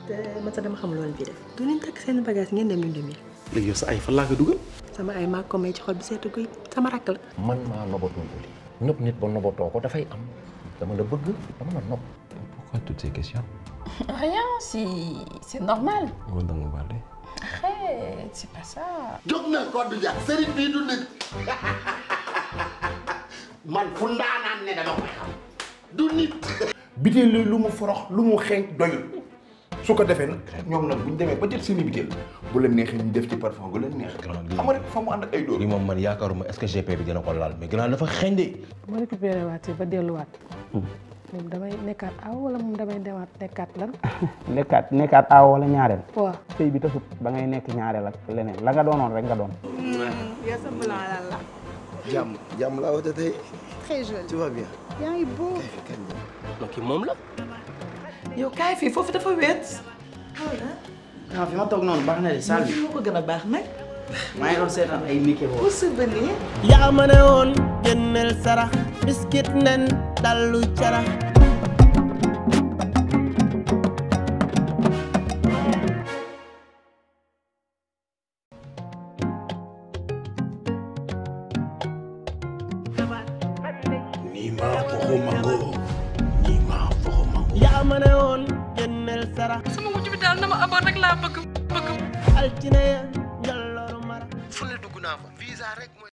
te man sax dama xam loolu fii def du leen takk seen bagage ngeen dem ñu dem léegi yow sa ay fan laa ko dugal. sama ay maa ko may ci xol bi seetu guy sama rakk la man maa nobatoo Uli nopp nit ba nobatoo ko dafay am dama la bëgg dama la nopp pourquoi toutes ces questions. Rien, si c'est normal. Nga danga baale. Arrête, c'est pas ça. jóg na Codou Dia sëriñ bii du nit man fu ndaanaan ne dama koy xam du nit biteel lu mu forox lu mu xeeñ doyul su ko defee nag ñoom nag bu ñu demee ba jël seeni biteel bu leen neexee ñu def ci parfum bu leen neex xam nga rek fa mu ànd ak ay dóor lii moom man yaakaaruma est-ce que GP bi dina ko laal mais gannaaw dafa xeeñ de bu ma récupéré waatee ba delluwaat moom damay nekkaat aw wala moom damay demaat nekkaat lan nekkaat nekkaat aaw wala ñaareel waaw sëy bi tasut ba ngay nekk ñaareel ak leneen la nga doonoon rek nga doon yaa sa blanc lan la jàmm jàmm laa woote tey très joli tu vas bien yaa ngi beau donc moom la. yow kaay fii foofu dafa wéet. ah fi ma toog noonu baax na de salle bi moo ko gën a baax nag. maa ngi doon seetaan ay Mickey Mouse pour souvenir. yaa ma ne woon génneel sarax biskit nen dallu carax nii maa foxo mango nii maa foxo mango yaa ma ne woon génneel sarax sama wujj bi daal na ma amoon rek laa bëgg bëgg altine ya njallooru mara fu ne dugg naa fa visa rek mooy